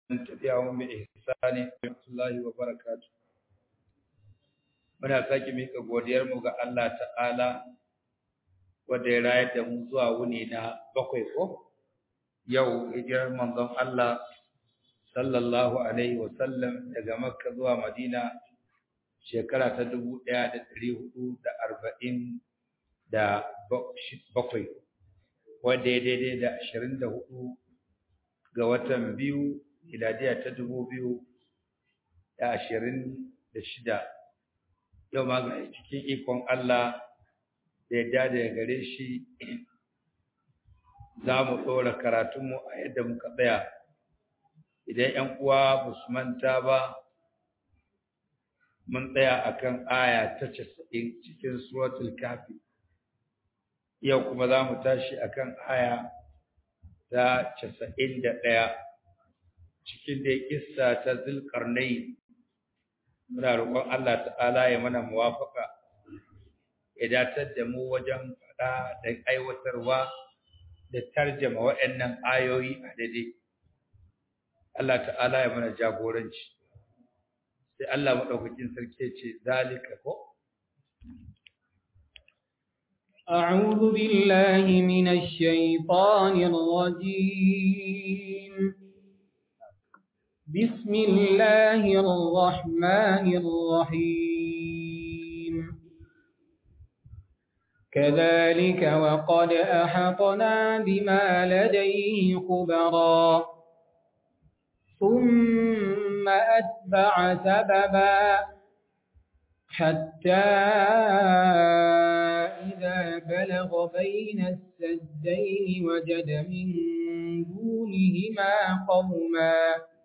tabi'ahum bi ihsani rahmatullahi wa barakatuh muna sake mika godiyar mu ga Allah ta'ala wanda ya rayar da mu zuwa wuni na bakwai ko yau hijirar manzon Allah sallallahu alaihi wa sallam daga Makka zuwa Madina shekara ta dubu ɗaya da ɗari hudu da arba'in da bakwai wanda ya daidai da ashirin da hudu ga watan biyu miladiya ta dubu biyu da ashirin da shida yau ma ga cikin ikon Allah da yadda da gare shi za mu ɗora karatunmu a yadda muka tsaya idan ‘yan uwa ba su manta ba mun tsaya akan aya ta casa'in cikin suratul kafi yau kuma za mu tashi akan aya ta casa'in da ɗaya cikin da kissa ta zulkarnai muna roƙon Allah ta'ala ya mana muwafaka ya datar da mu wajen faɗa da aiwatarwa da tarjama waɗannan ayoyi a daidai Allah ta'ala ya mana jagoranci sai Allah maɗaukakin sarki ce zalika ko أعوذ بالله من الشيطان الرجيم بسم الله الرحمن الرحيم كذلك وقد أحطنا بما لديه خبرا ثم أتبع سببا حتى إذا بلغ بين السدين وجد من دونهما قوما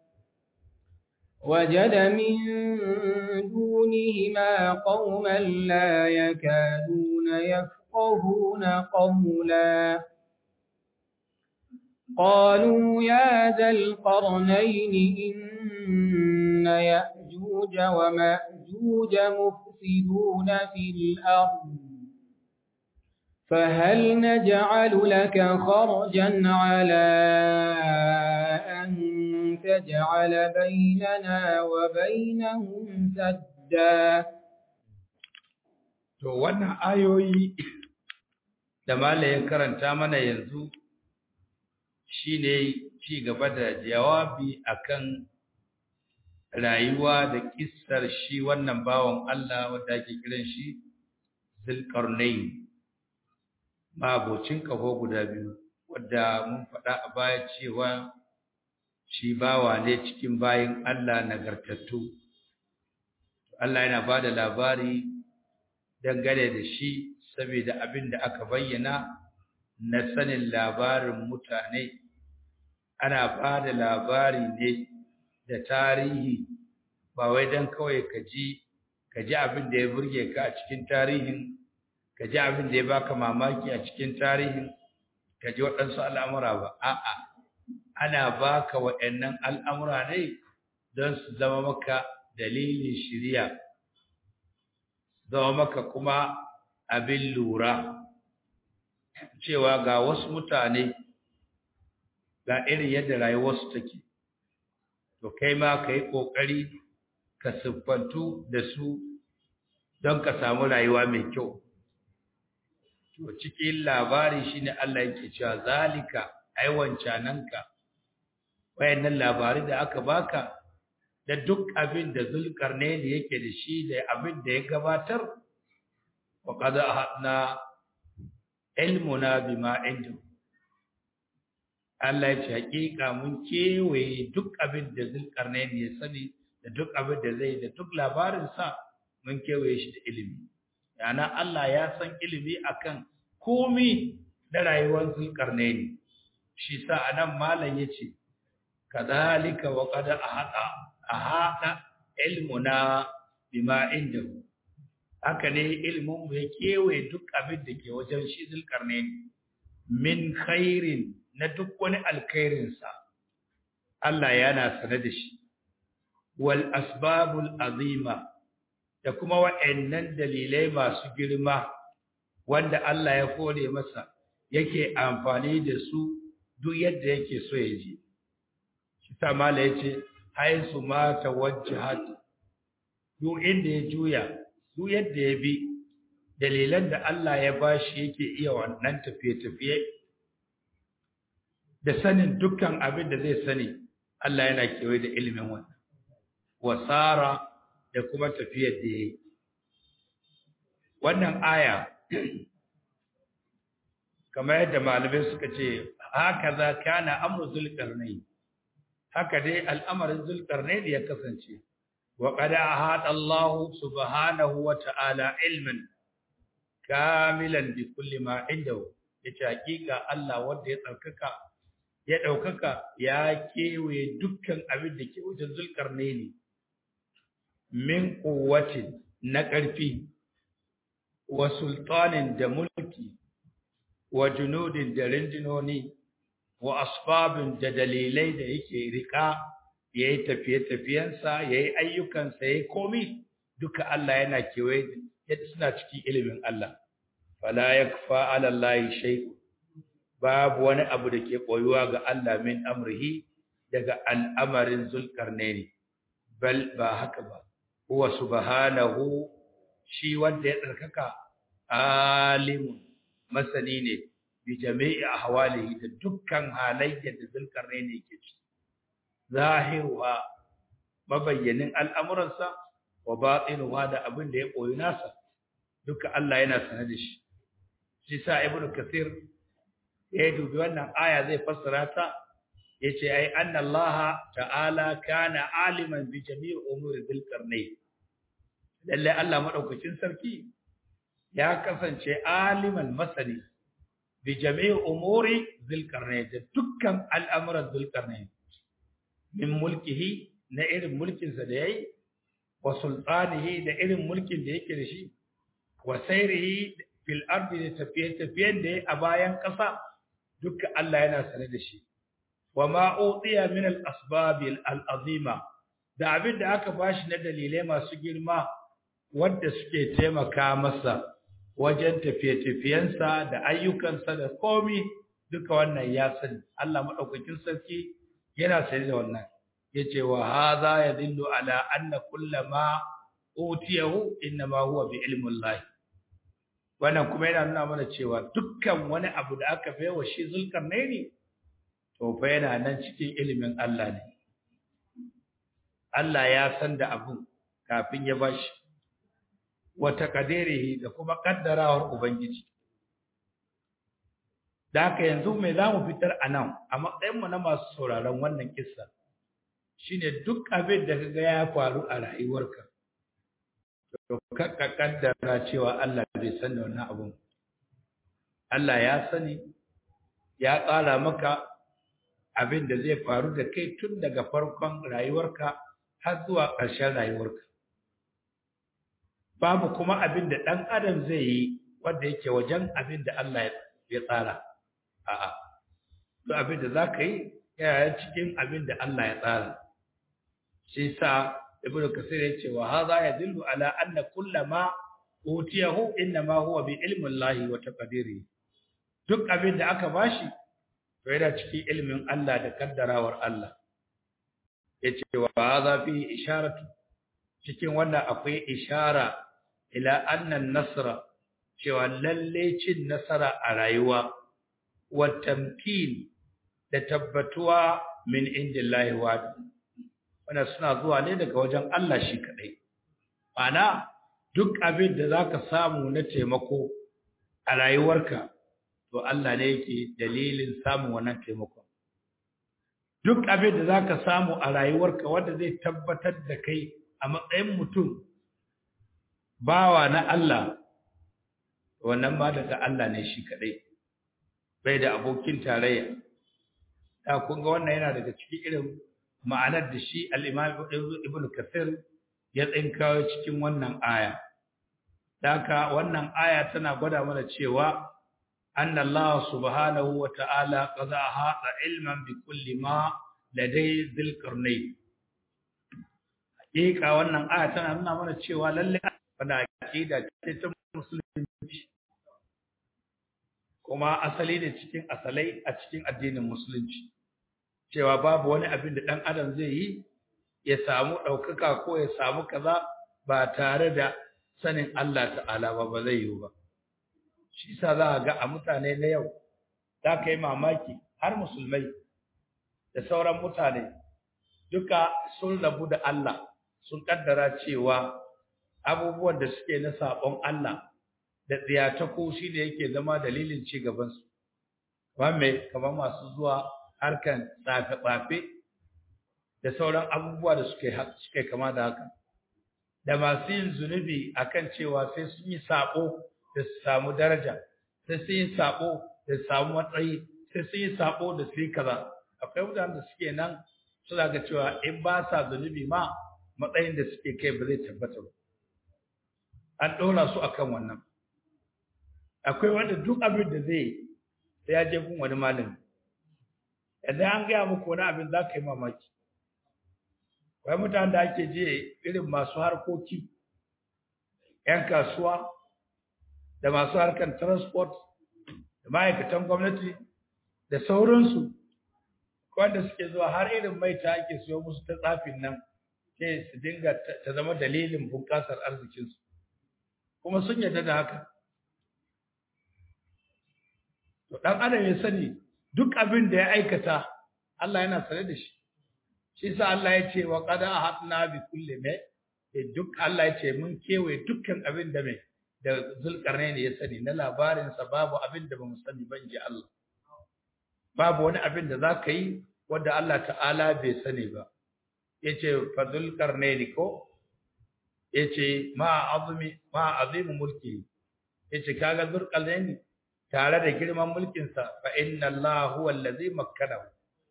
وجد من دونهما قوما لا يكادون يفقهون قولا قالوا يا ذا القرنين إن يأجوج ومأجوج مفسدون في الأرض فهل نجعل لك خرجا على أن تجعل بيننا وبينهم سدا to wannan ayoyi da malayin karanta mana yanzu shine ci gaba da jawabi akan rayuwa da kissar shi wannan bawan Allah wanda ake kiran shi Zulkarnain mabocin kaho guda biyu wadda mun faɗa a baya cewa shi bawa ne cikin bayin Allah nagartattu Allah yana ba da labari dangane da shi saboda abin da aka bayyana na sanin labarin mutane ana ba da labari ne da tarihi ba wai don kawai ka ji ka ji abin da ya burge ka a cikin tarihin ka ji abin da ya baka mamaki a cikin tarihin ka ji waɗansu al'amura ba a'a ana baka waɗannan al'amura ne don su zama maka dalilin shirya zama maka kuma abin lura cewa ga wasu mutane ga irin yadda rayuwarsu take to kai ma ka yi ƙoƙari ka siffantu da su don ka samu rayuwa mai kyau to cikin labari shine Allah yake cewa zalika ai wancananka wayannan labari da aka baka da duk abin da zulkarnaini yake da shi da abin da ya gabatar wa qad ahadna ilmuna bima indahu Allah ya ce hakika mun kewaye duk abin da zulkarnaini ya sani da duk abin da zai da duk labarin sa mun kewaye shi da ilimi yana Allah ya san ilimi akan komi da rayuwar zulkarnaini shi sa anan malam yace kadhalika wa qad ahata ahata ilmuna bima indahu haka ne ilmin mu ya kewaye duk abin da ke wajen shi zulkarnaini min khairin na duk wani alkhairin sa Allah yana sane da shi wal asbabul azima da kuma wa'annan dalilai masu girma wanda Allah ya kore masa yake amfani da su duk yadda yake so ya ji ita mala yace haisu ma tawajjahat duk inda ya juya duk yadda ya bi dalilan da Allah ya bashi yake iya wannan tafiye-tafiye da sanin dukkan abin da zai sani Allah yana kewaye da ilimin wannan wasara da kuma tafiyar da yayi wannan aya kamar yadda malamai suka ce haka za kana amru zulqarnain haka dai al'amarin zulqarnain ya kasance wa qad ahata Allah subhanahu wa ta'ala ilman kamilan bi kulli ma indahu yace hakika Allah wanda ya tsarkaka ya daukaka ya kewaye dukkan abin da ke wajen zulqarnain min quwwatin na ƙarfi wa sultanin da mulki wa junudin da rindinoni wa asbabin da dalilai da yake rika ya yi tafiye-tafiyensa ya yi ayyukansa ya yi komi duka Allah yana kewaye yadda suna cikin ilimin Allah fala ya kufa alallahi shaiku babu wani abu da ke koyuwa ga Allah min amrihi daga al'amarin zulkarnaini bal ba haka ba huwa subhanahu shi wanda ya tsarkaka alimun masani ne bi jami'i ahwalihi da dukkan halayyar da zulkarnain yake ci zahiruha mabayyanin al'amuransa wa batinuha da abin da ya koyi nasa duka Allah yana sanar da shi shi sa ibnu kathir ya dubi wannan aya zai fassara ta yace ai anna Allah ta'ala kana aliman bi jami'i umuri zulkarnain lalle Allah madaukakin sarki ya kasance aliman masani bi jami'i umuri zulkarnain da dukkan al'amuran zulkarnain min mulkihi na irin mulkin sa da yayi wa sultanihi da irin mulkin da yake da shi wa sayrihi fil ardi da tafiye tafiyen da yayi a bayan kasa dukkan Allah yana sane da shi wa ma utiya min al asbab al azima da abin da aka bashi na dalilai masu girma wanda suke taimaka masa wajen tafiye-tafiyensa da ayyukansa da komi duka wannan ya sani Allah madaukakin sarki yana sani da wannan yace wa hadha yadullu ala anna kullama utiyahu inma huwa bi ilmi Allah wannan kuma yana nuna mana cewa dukkan wani abu da aka baiwa shi zulkarnaini to fa yana nan cikin ilimin Allah ne Allah ya san da abun kafin ya bashi wata kadirihi da kuma kaddarawar ubangiji da haka yanzu me za mu fitar a nan a matsayinmu na masu sauraron wannan kissa shine duk abin da kaga ya faru a rayuwarka to ka kaddara cewa Allah bai san da wannan abun Allah ya sani ya tsara maka abin da zai faru da kai tun daga farkon rayuwarka har zuwa ƙarshen rayuwarka babu kuma abin da ɗan adam zai yi wanda yake wajen abin da Allah ya tsara a'a duk abin da za ka yi yana cikin abin da Allah ya tsara shi sa ibnu kasir ya ce wa hadha yadullu ala anna kullama utiyahu inma huwa bi ilmi Allah wa taqdirihi duk abin da aka bashi to yana cikin ilmin Allah da kaddarawar Allah yace wa hadha fi isharatu cikin wannan akwai ishara ila annan nasra cewa lalle cin nasara a rayuwa wa tamkin da tabbatuwa min indillahi wa wannan suna zuwa ne daga wajen Allah shi kadai ana duk abin da zaka samu na taimako a rayuwarka to Allah ne yake dalilin samun wannan taimako duk abin da zaka samu a rayuwarka wanda zai tabbatar da kai a matsayin mutum bawa na Allah wannan ba daga Allah ne shi kadai bai da abokin tarayya da kun ga wannan yana daga cikin irin ma'anar da shi al-Imam Ibn Kathir ya tsinkawo cikin wannan aya daka wannan aya tana gwada mana cewa anna Allah subhanahu wa ta'ala qad ahata ilman bi kulli ma ladai dhil qarnayn hakika wannan aya tana nuna mana cewa lalle wannan aqida ce ta musulunci kuma asali ne cikin asalai a cikin addinin musulunci cewa babu wani abin da ɗan adam zai yi ya samu ɗaukaka ko ya samu kaza ba tare da sanin Allah ta'ala ba ba zai yiwu ba shi sa za a ga a mutane na yau za ka yi mamaki har musulmai da sauran mutane duka sun rabu da Allah sun kaddara cewa abubuwan da suke na sabon Allah da tsiyatako shi ne yake zama dalilin ci gabansu mai kamar masu zuwa harkan tsafe-tsafe da sauran abubuwa da suke suke kama da haka da masu yin zunubi akan cewa sai sun yi sabo da su samu daraja sai sun yi sabo da su samu matsayi sai sun yi sabo da su yi kaza akwai mutanen da suke nan suna ga cewa in ba sa zunubi ma matsayin da suke kai ba zai tabbata ba an ɗora su akan wannan akwai wanda duk abin da zai sai ya je gun wani malami idan an gaya muku wani abin za ka yi mamaki wai mutanen da ake je irin masu harkoki 'yan kasuwa da masu harkar transport da ma'aikatan gwamnati da sauransu wanda suke zuwa har irin maita ake siyo musu ta tsafin nan sai su dinga ta zama dalilin bunƙasar arzikinsu kuma sun yarda da haka to dan adam ya sani duk abin da ya aikata Allah yana sane da shi shi sa Allah ya ce wa qad ahatna bi kulli ma duk Allah ya ce mun kewaye dukkan abin da mai da zulkarnaini ya sani na labarin sa babu abin da bamu sani ba inji Allah babu wani abin da zaka yi wanda Allah ta'ala bai sani ba yace fa zulkarnaini ko yace ma azmi ma azim mulki yace kaga zulkarnaini tare da girman mulkin sa fa inna Allah huwa allazi makkanahu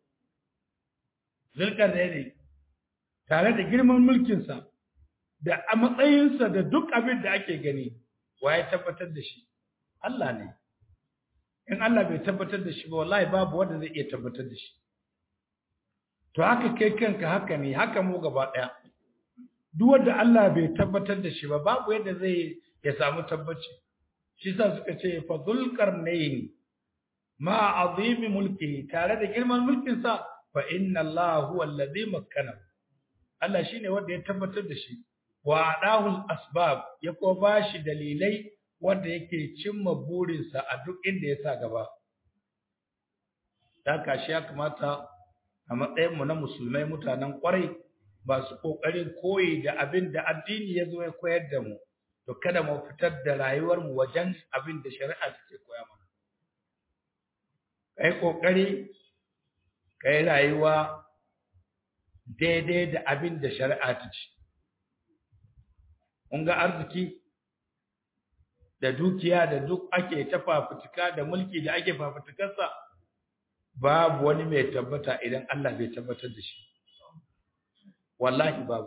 zulkarnaini tare da girman mulkin sa da a matsayinsa da duk abin da ake gani waye tabbatar da shi Allah ne in Allah bai tabbatar da shi ba wallahi babu wanda zai iya tabbatar da shi to haka kai kanka haka ne haka mu gaba daya duk wanda Allah bai tabbatar da shi ba babu yadda zai ya samu tabbaci shi sa suka ce fa zulqarnayn ma azimi mulki tare da girman mulkin sa fa inna Allah huwa alladhi makkana Allah shine wanda ya tabbatar da shi wa adahu asbab ya ko bashi dalilai wanda yake cimma burinsa a duk inda ya sa gaba dan kashi ya kamata a matsayin mu na musulmai mutanen kwarai ba su kokarin koyi da abin da addini ya zo ya koyar da mu to kada mu fitar da rayuwar mu wajen abin da shari'a take koya mana kai kokari kai rayuwa daidai da abin da shari'a ta ce kun ga arziki da dukiya da duk ake ta fafutuka da mulki da ake fafutukarsa babu wani mai tabbata idan Allah bai tabbatar da shi wallahi babu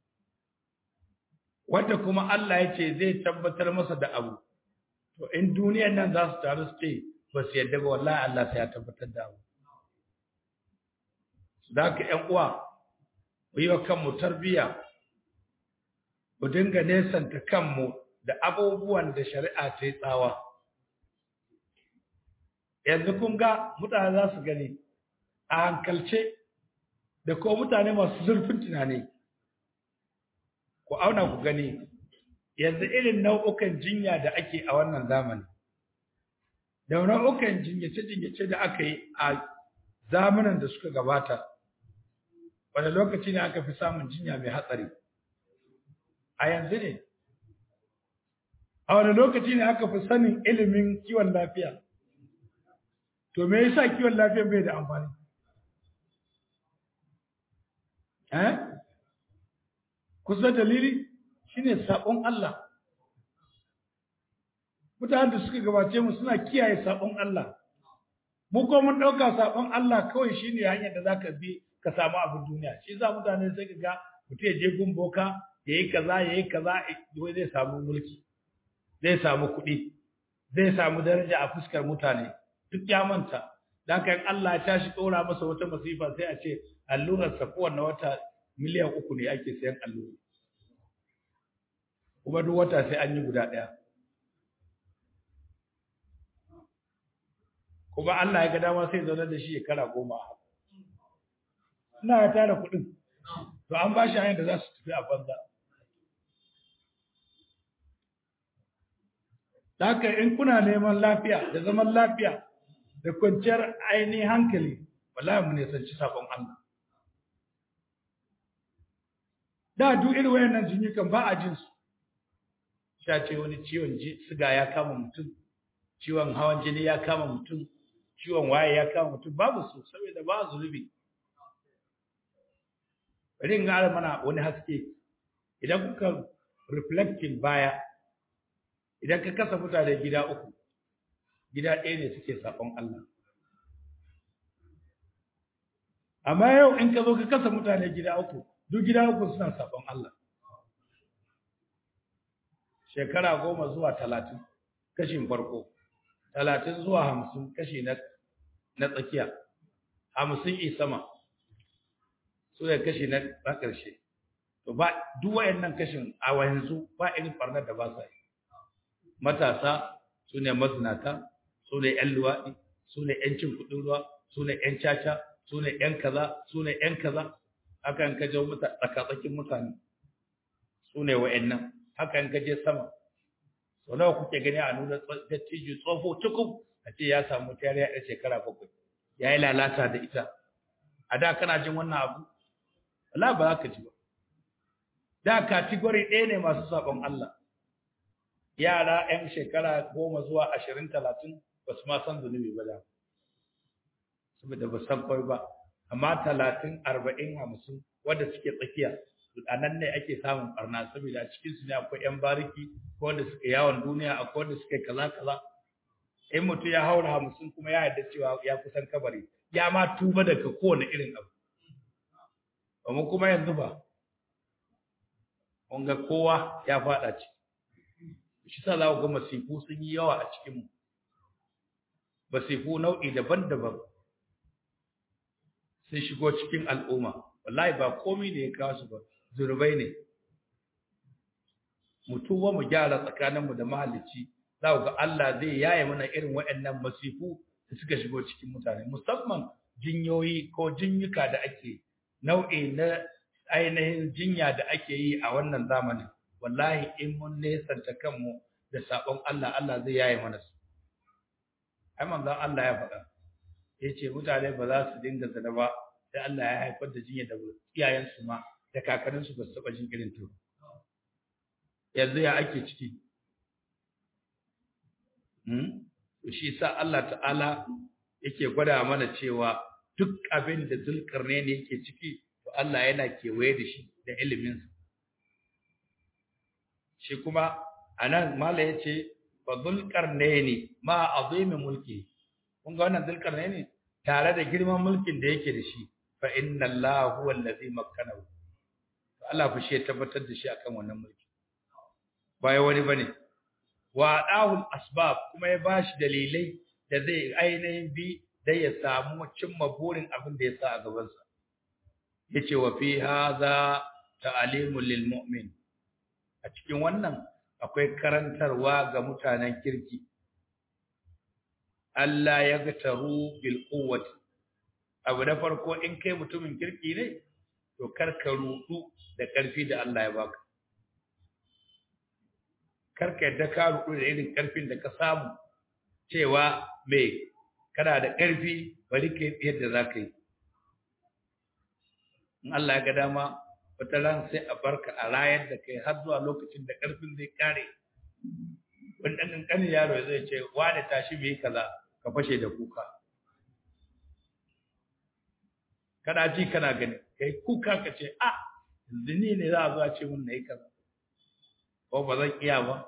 wanda kuma Allah ya ce zai tabbatar masa da abu to in duniyar nan za su taru su ce ba su yadda ba wallahi Allah sai ya tabbatar da abu da haka ƴan uwa mu yi wa kanmu tarbiyya mu dinga nesanta kanmu da abubuwan da shari'a ta yi tsawa yanzu kun ga mutane za su gani a hankalce da ko mutane masu zurfin tunani ku auna ku gani yanzu irin nau'ukan jinya da ake a wannan zamani da nau'ukan jinyace-jinyace da aka yi a zamanin da suka gabata wanda lokaci ne aka fi samun jinya mai hatsari a yanzu ne a wani lokaci ne aka fi sanin ilimin kiwon lafiya to me yasa kiwon lafiya bai da amfani eh kusa dalili shine sabon Allah mutanen da suka gabace mu suna kiyaye sabon Allah mu ko mun dauka sabon Allah kawai shine hanyar da zaka bi ka samu abin duniya shi yasa mutane sai ka ga mutum ya je gun boka yayi kaza yayi kaza wai zai samu mulki zai samu kuɗi zai samu daraja a fuskar mutane duk ya manta dan kan Allah ya tashi ɗora masa wata masifa sai a ce allurar sa kowanne wata miliyan uku ne ake sayan allura kuma duk wata sai an yi guda ɗaya kuma Allah ya ga dama sai zaune da shi shekara goma ina ya tara kuɗin to an ba shi hanyar da za su tafi a banza haka in kuna neman lafiya da zaman lafiya da kwanciyar ainihin hankali wallahi mu ne sanci sabon Allah da duk irin wayannan jinyukan ba a jin su sha ce wani ciwon siga ya kama mutum ciwon hawan jini ya kama mutum ciwon waye ya kama mutum babu su saboda ba zulubi bari in gara mana wani haske idan kuka reflecting baya idan ka kasa mutane gida uku gida ɗaya ne suke saƙon Allah amma yau in ka zo ka kasa mutane gida uku duk gida uku suna saƙon Allah shekara goma zuwa talatin kashin farko talatin zuwa hamsin kashi na tsakiya hamsin i sama su ne kashi na ƙarshe to ba duk wayannan kashin a yanzu ba irin barnar da ba sa yi matasa su ne mazinata su ne ‘yan luwaɗi su ne ‘yan cin kuɗin ruwa su ne ‘yan caca su ne ‘yan kaza su ne ‘yan kaza haka in kaje tsakatsakin mutane su ne wa'annan haka in kaje sama sau nawa kuke gani a nuna dattijo tsofo cikin a ce ya samu tariya ɗan shekara bakwai ya yi lalata da ita a da kana jin wannan abu wala ba za ka ji ba da katigori ɗaya ne masu sabon Allah yara 'yan shekara goma zuwa ashirin talatin ba su ma san zunubi ba da saboda ba san kawai ba amma talatin arba'in hamsin wanda suke tsakiya a nan ne ake samun barna saboda a cikin su ne akwai 'yan bariki ko wanda suke yawon duniya akwai wanda suke kaza kaza in mutum ya haura hamsin kuma ya yarda cewa ya kusan kabari ya ma tuba daga kowane irin abu amma kuma yanzu ba ga kowa ya faɗa ciki shi sa za ku ga masifu sun yi yawa a cikinmu masifu nau'i daban-daban sun shigo cikin al'umma wallahi ba komai ne ya kawo su ba zunubai ne mutuwa mu gyara tsakaninmu da mahalicci za ku ga Allah zai yaye mana irin waɗannan masifu da suka shigo cikin mutane musamman jinyoyi ko jinyuka da ake nau'i na ainihin jinya da ake yi a wannan zamanin wallahi in mun nesanta kanmu da sabon Allah Allah zai yaye mana su ai manzon Allah ya faɗa yace mutane ba za su dinga zina ba sai Allah ya haifar da jinya da iyayen su ma da kakannin su ba su taba jin irin to yanzu ya ake ciki hmm shi sa Allah ta'ala yake gwada mana cewa duk abin da zulkarnaini yake ciki to Allah yana kewaye da shi da iliminsa shi kuma anan mala yace fa zulqarnaini ma azimi mulki kun ga wannan zulqarnaini tare da girman mulkin da yake da shi fa inna allaha huwa allazi makkanahu to Allah fa shi ya tabbatar da shi akan wannan mulki ba wani bane wa adahu asbab kuma ya bashi dalilai da zai ainihin bi da ya samu cimma burin abin da ya sa a gabansa yace wa fi hadha ta'limul lil mu'min a cikin wannan akwai karantarwa ga mutanen kirki Allah ya ga taru bil quwwati abu da farko in kai mutumin kirki ne to karka rudu da karfi da Allah ya baka karka yadda ka rudu da irin karfin da ka samu cewa me kana da karfi bari ka yadda zaka yi in Allah ya ga dama wata ran sai a barka a rayar da kai har zuwa lokacin da ƙarfin zai kare wani ɗan ƙanƙanin yaro zai ce wani tashi mai kaza ka fashe da kuka kana ji kana gani kai kuka ka ce a yanzu ni ne za a zuwa ce mun na yi kaza ko ba zan iya ba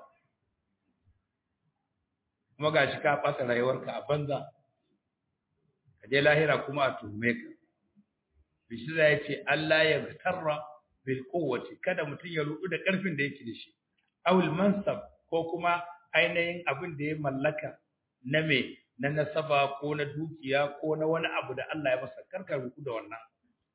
kuma ga shi ka ɓata rayuwarka a banza ka je lahira kuma a tuhume ka bishi ya ce Allah ya tarra bil quwwati kada mutum ya rudu da karfin da yake da shi awul mansab ko kuma ainihin abin da ya mallaka na me na nasaba ko na dukiya ko na wani abu da Allah ya masa karka rudu da wannan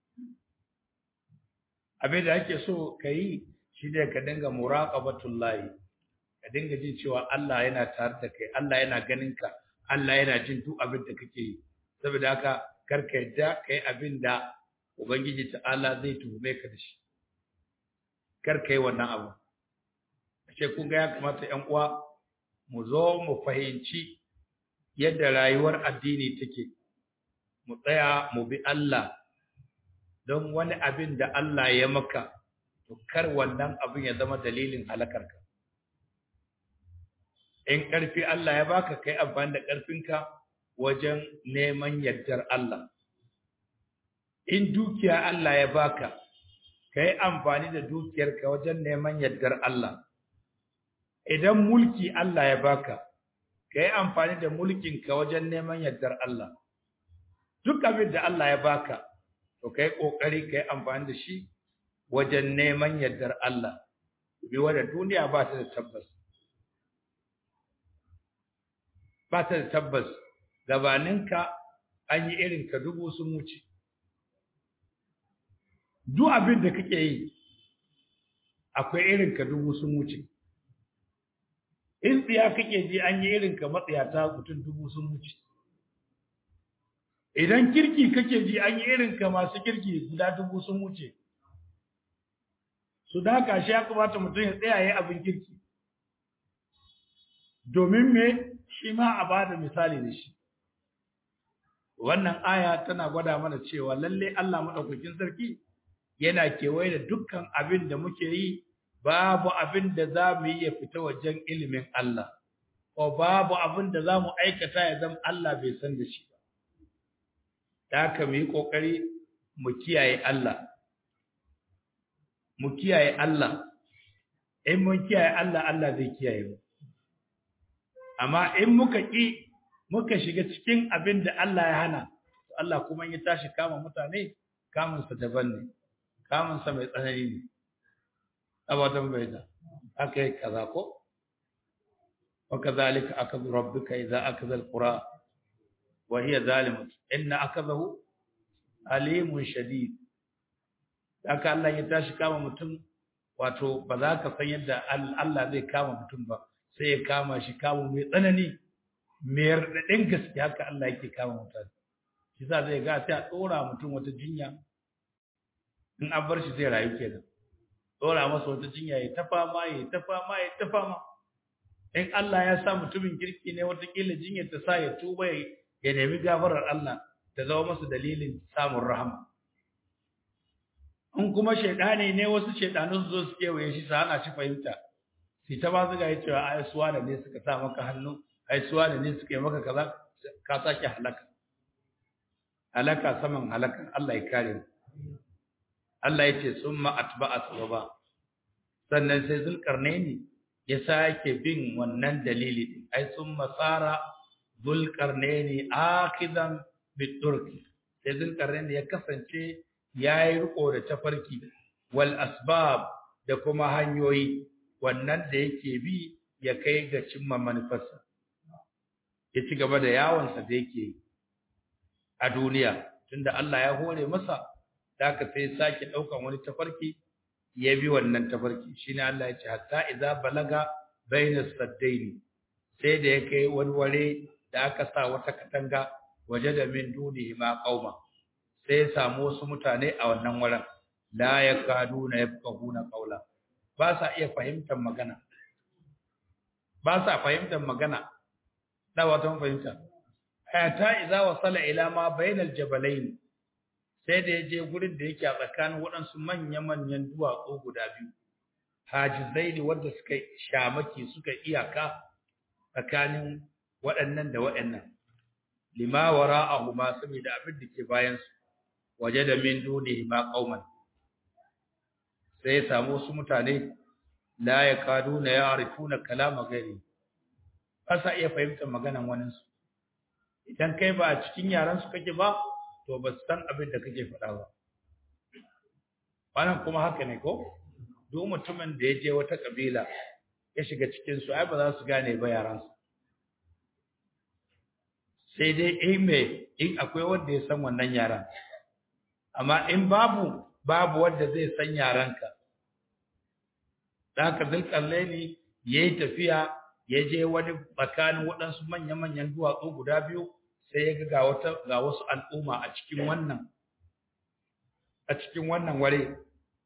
abin da ake so kai shi ne ka dinga muraqabatullahi ka dinga jin cewa Allah yana tare da kai Allah yana ganin ka Allah yana jin duk abin da kake yi saboda haka karka yadda kai abin da ubangiji ta'ala zai tuhume ka da shi kar kai wannan abu ashe kun ga ya kamata ƴan uwa mu zo mu fahimci yadda rayuwar addini take mu tsaya mu bi Allah don wani abin da Allah ya maka to kar wannan abin ya zama dalilin halakarka in ƙarfi Allah ya baka kai amfani da ƙarfinka wajen neman yardar Allah in dukiya Allah ya baka kai amfani da dukiyarka wajen neman yardar Allah idan mulki Allah ya baka kai amfani da mulkinka wajen neman yardar Allah duk abin da Allah ya baka to kai kokari kai amfani da shi wajen neman yardar Allah bi wanda duniya ba ta da tabbas ba ta da tabbas gabaninka an yi irin ka dubu sun wuce duk abin da kake yi akwai irin ka dubu sun wuce in tsiya kake ji an yi irin ka matsiyata mutum dubu sun wuce idan kirki kake ji an yi irin ka masu kirki guda dubu sun wuce su da haka shi ya kamata mutum ya tsaya ya abin kirki domin me shi ma a bada misali da shi wannan aya tana gwada mana cewa lalle Allah madaukakin sarki yana kewaye da dukkan abin da muke yi babu abin da za mu yi ya fita wajen ilimin Allah ko babu abin da za mu aikata ya zama Allah bai san da shi ba da haka mu yi ƙoƙari mu kiyaye Allah mu kiyaye Allah in mun kiyaye Allah Allah zai kiyaye mu amma in muka ƙi muka shiga cikin abin da Allah ya hana Allah kuma ya tashi kama mutane kamunsa daban ne kamunsa mai tsanani ne abadan bai da aka yi kaza ko wa kadhalika akadhu rabbuka idza akadha alqura wa hiya zalimatun inna akadahu alimun shadid haka Allah ya tashi kama mutum wato ba za ka san yadda Allah zai kama mutum ba sai ya kama shi kama mai tsanani mai raɗaɗin gaske haka Allah yake kama mutane shi sa zai ga sai a ɗora mutum wata jinya in an bar shi zai rayu kenan ɗora masa wata jinya ya ta fama ya ta fama ya ta fama in Allah ya sa mutumin kirki ne watakila jinyar ta sa ya tuba ya nemi gafarar Allah ta zama masa dalilin samun rahama in kuma shaidani ne wasu shaidanu su zo su kewaye shi sa hana shi fahimta sai ta ba su ga cewa ai suwa da ne suka sa maka hannu ai suwa da ne suka yi maka kaza ka sake halaka halaka saman halaka Allah ya kare mu Allah ya ce summa atba'a sababa sannan sai zulkarnaini ya sake bin wannan dalili din ai summa sara zulkarnaini akidan biturki sai zulkarnaini ya kasance yayi riko da tafarki wal asbab da kuma hanyoyi wannan da yake bi ya kai ga cimma manufarsa ya ci gaba da yawonsa da yake a duniya tunda Allah ya hore masa da aka sai sake daukan wani tafarki ya bi wannan tafarki shine Allah ya ce hatta idza balaga baina saddaini sai da ya kai wani ware da aka sa wata katanga waje da min dunihi ma qauma sai ya samu wasu mutane a wannan wurin la yakaduna yafqahuna qawla ba sa iya fahimtar magana ba sa fahimtar magana da wata fahimta hatta idza wasala ila ma bainal jabalain sai da yaje gurin da yake a tsakanin waɗansu manya-manyan duwatsu guda biyu hajizai ne wanda suka shamaki suka iyaka tsakanin waɗannan da waɗannan lima wara'ahuma saboda abin da ke bayan su waje da min dunihi ma qauman sai ya samu wasu mutane la yakaduna ya'rifuna kalama ghairi ba sa iya fahimtar maganan waninsu idan kai ba a cikin yaran su kake ba to ba su san abin da kake faɗa ba wannan kuma haka ne ko duk mutumin da ya je wata kabila ya shiga cikin su ai ba za su gane ba yaran su sai dai in me in akwai wanda ya san wannan yaran amma in babu babu wanda zai san yaranka da haka zulkallaini yayi tafiya ya je wani tsakanin waɗansu manya-manyan duwatsu guda biyu sai ya ga wata ga wasu al'umma a cikin wannan a cikin wannan ware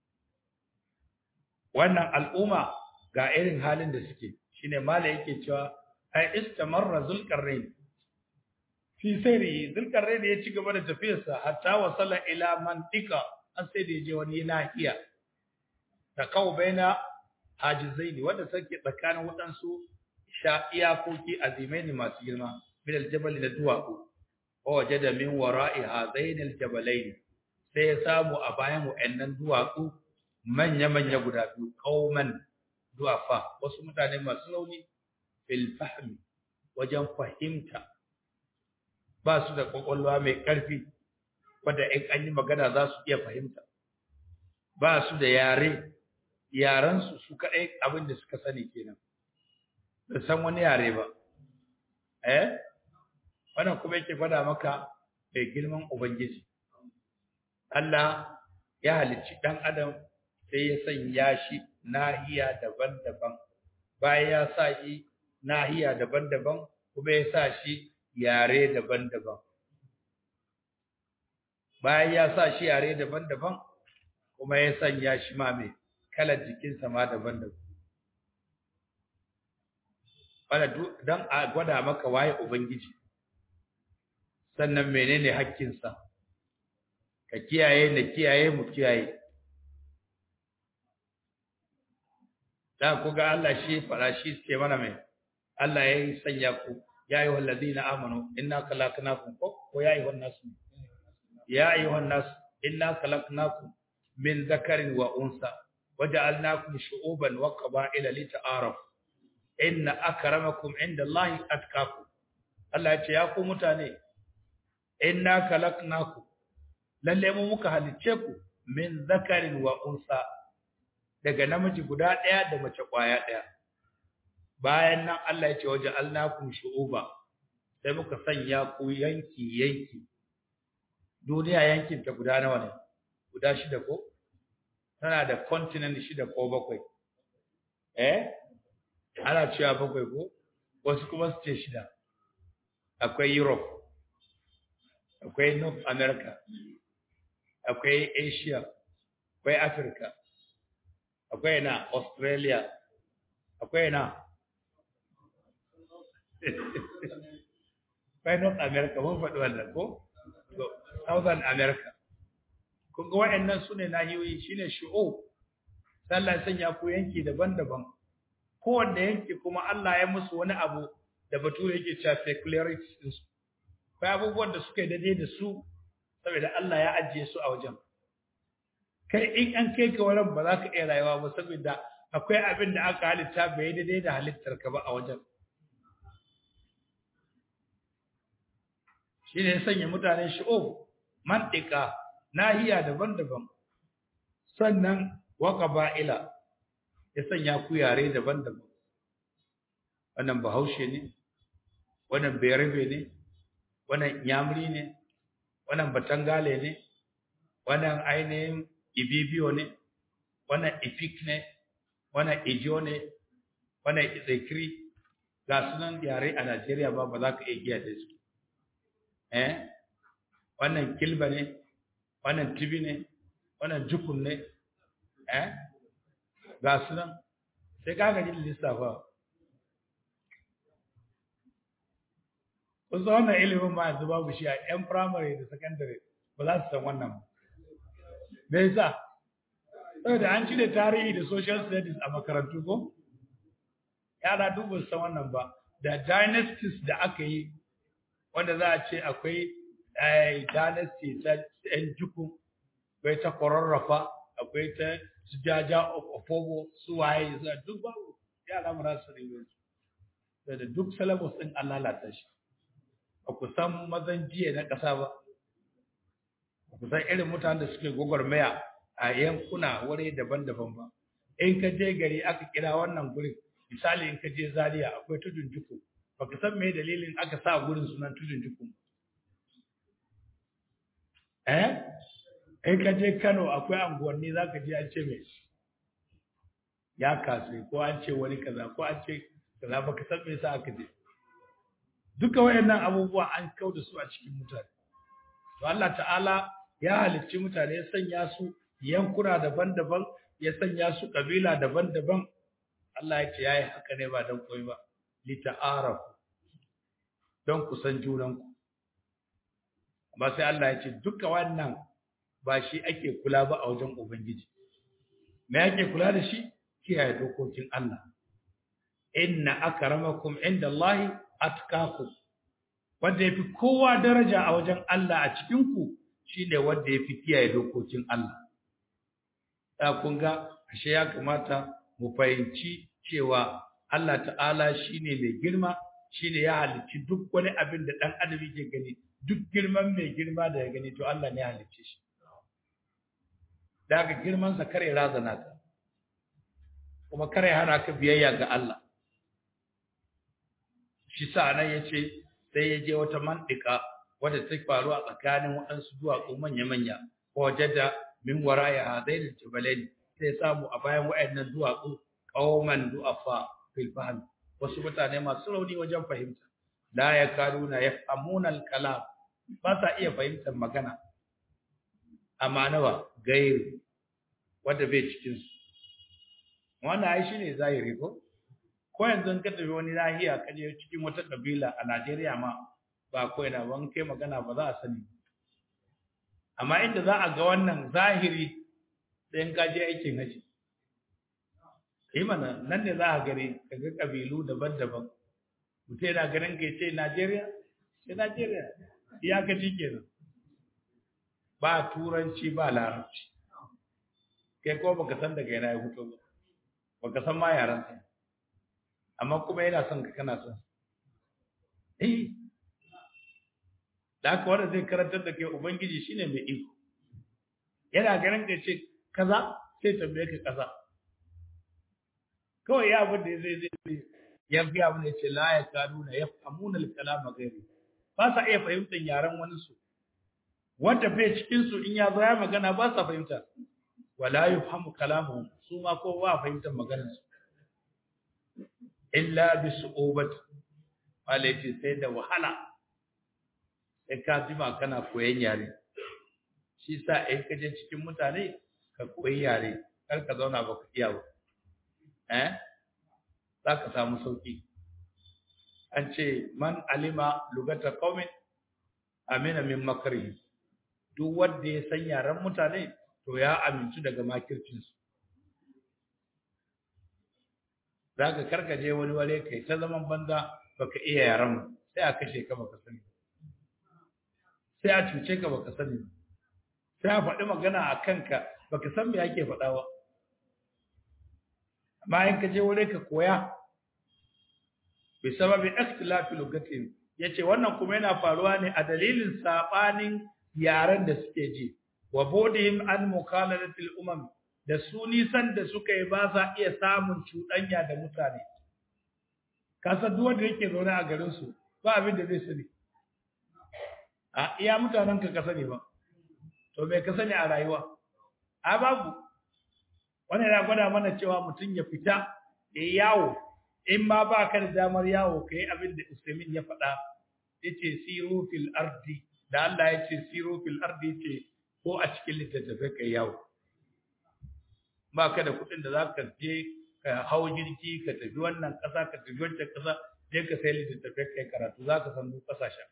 wannan al'umma ga irin halin da suke shine mala yake cewa ai istamarra zulqarnain fi sayri zulqarnain ya ci gaba da tafiyarsa hatta wasala ila mantika an sai da je wani nahiya ta kawo baina hajizaini wanda take tsakanin waɗansu sha iyakoki azimaini masu girma min aljabal da duwatsu wa wajada min wara'i hadain aljabalain sai ya samu a bayan wa'annan duwatsu manya manya guda biyu qauman duwafa wasu mutane masu rauni fil fahmi wajen fahimta ba su da kwakwalwa mai ƙarfi wadda in an yi magana za su iya fahimta ba su da yare yarensu su kaɗai abin da suka sani kenan da san wani yare ba eh wannan kuma yake gwada maka mai girman ubangiji Allah ya halicci ɗan adam sai ya sanya shi nahiya daban-daban bayan ya sa shi nahiya daban-daban kuma ya sa shi yare daban-daban bayan ya sa shi yare daban-daban kuma ya sanya shi ma mai kalar jikinsa ma daban-daban wanda don a gwada maka waye ubangiji sannan menene hakkinsa ka kiyaye na kiyaye mu kiyaye da ku ga Allah shi fara shi suke mana mai Allah ya yi sanya ku ya yi wallazina amanu inna khalaqnakum ko ya yi wannan nasu يا أيها الناس إنا خلقناكم من ذكر وأنثى وجعلناكم شعوبا وقبائل لتعارفوا إن أكرمكم عند الله أتقاكم Allah ya ce ya ku mutane inna khalaqnakum lalle mu muka halicce ku min zakarin wa unsa daga namiji guda ɗaya da mace ƙwaya ɗaya bayan nan Allah ya ce waje alnakum shu'uba sai muka sanya ku yanki yanki duniya yankin ta guda nawa ne guda shida ko tana da continent shida ko bakwai eh ana cewa bakwai ko wasu kuma su ce shida akwai Europe akwai North America akwai Asia akwai Africa akwai na Australia akwai na akwai North America mun faɗi wannan ko to Southern America kun ga waɗannan su ne nahiyoyi shine shu'ub sallah sanya ku yanki daban-daban kowanne yanki kuma Allah ya musu wani abu da bature yake cewa peculiarities din su akwai abubuwan da suka yi daidai da su saboda Allah ya ajiye su a wajen kai in an kai ka wurin ba za ka iya rayuwa ba saboda akwai abin da aka halitta bai daidai da halittar ka ba a wajen shi ne ya sanya mutanen shi'o mantika nahiya daban-daban sannan waka ba'ila ya sanya ku yare daban-daban wannan bahaushe ne wannan bayarbe ne wannan yamri ne wannan batangale ne wannan ainihin ibibiyo ne wannan ifik ne wannan ijo ne wannan izekiri ga sunan yare a Najeriya ba ba za ka iya giya da su eh wannan kilba ne wannan tibi ne wannan jukun ne eh ga sunan sai ka gaji lissafa kun san wannan ilimin ma yanzu babu shi a yan primary da secondary ba za su san wannan me yasa saboda an cire tarihi da social studies a makarantu ko yara duk ba su san wannan ba da dynasties da aka yi wanda za a ce akwai dynasty ta yan jukun akwai ta kwararrafa akwai ta su jaja ofobo su waye duk babu yara mu rasu ringon su da duk syllabus din an lalata shi ba ku san mazan jiya na ƙasa ba ba ku san irin mutanen da suke gwagwarmaya a yankuna wuri daban-daban ba in ka je gari aka kira wannan gurin misali in ka je zaria akwai tudun juku ba ka san me dalilin aka sa gurin sunan tudun juku eh in ka je kano akwai anguwanni za ka je an ce mai ya kasu ko an ce wani kaza ko an ce kaza ba ka san me yasa aka je duka wayannan abubuwa an kau da su a cikin mutane to Allah ta'ala ya halicci mutane ya sanya su yankuna daban-daban ya sanya su kabila daban-daban Allah ya ce yayi haka ne ba dan koyi ba li ta'arafu don ku san junanku amma sai Allah ya ce duka wannan ba shi ake kula ba a wajen ubangiji me ake kula da shi kiyaye dokokin Allah inna akramakum indallahi atqakum wanda yafi kowa daraja a wajen Allah a cikin ku shine wanda yafi kiyaye dokokin Allah da kun ga ashe ya kamata mu fahimci cewa Allah ta'ala shine mai girma shine ya halicci duk wani abin da dan adam yake gani duk girman mai girma da ya gani to Allah ne ya halicce shi daga girman sa kare razana ka kuma kare hana ka biyayya ga Allah shi sa nan yace sai ya je wata mandika wadda ta faru a tsakanin waɗansu duwatsu manya-manya ko wajada min waraya hadain jabalain sai samu a bayan waɗannan duwatsu qauman du'afa fil fahm wasu mutane masu rauni wajen fahimta la yakaduna yafhamuna al-kalam ba sa iya fahimtar magana amma nawa gairi wanda bai cikin su wannan ai shine zahiri ko ko yanzu ka tafi wani nahiya ka je cikin wata kabila a Najeriya ma ba ko ina ban kai magana ba za a sani amma inda za a ga wannan zahiri sai ka je aikin haji yi mana nan ne za a gani ka ga kabilu daban-daban mutum yana ganin ka ce Najeriya sai Najeriya iyakaci kenan ba turanci ba larabci kai ko baka san daga yana ya fito ba baka san ma yaran sa amma kuma yana son ka kana son eh da haka wanda zai karantar da kai ubangiji shine mai iko yana ganin ka ce kaza sai tambaye ka kaza kawai ya abin da zai zai ya fi abin da ce la ya kanu na ya famuna kalama gairi ba sa iya fahimtar yaren wani su wanda bai cikin su in ya zo ya magana ba sa fahimta wala yufhamu kalamuhum su ma ko ba fahimtar maganar su illa bi su'ubat alati sai da wahala sai ka jima kana koyon yare shi sa in ka je cikin mutane ka koyi yare kar ka zauna baka iya ba eh za ka samu sauki an ce man alima lugata qaumin amina min makrihi duk wanda ya san yaren mutane to ya amintu daga makircin su zaka karkaje wani wale kai ta zaman banza baka iya yaren sai a kashe ka baka sani sai a cuce ka baka sani sai a faɗi magana a kanka baka san me ake faɗa ba amma in ka je wuri ka koya bi sababi ikhtilafi lugatin yace wannan kuma yana faruwa ne a dalilin sabanin yaran da suke ji wa bodihim an mukhalalatil umam da su nisan da suka yi ba sa iya samun cuɗanya da mutane kasa duk wanda yake zaune a garin su ba abin da zai sani a iya mutanen ka ka sani ba to me ka sani a rayuwa a babu wannan yana gwada mana cewa mutum ya fita ya yawo in ma ba ka da damar yawo ka yi abin da Usaimin ya faɗa ya ce siru fil ardi da Allah ya ce siru fil ardi ya ce ko a cikin littattafai ka yawo ba ka da kuɗin da za ka je ka hau jirgi ka tafi wannan ƙasa ka tafi wancan ƙasa je ka sai littattafai kai karatu za ka san duk ƙasashen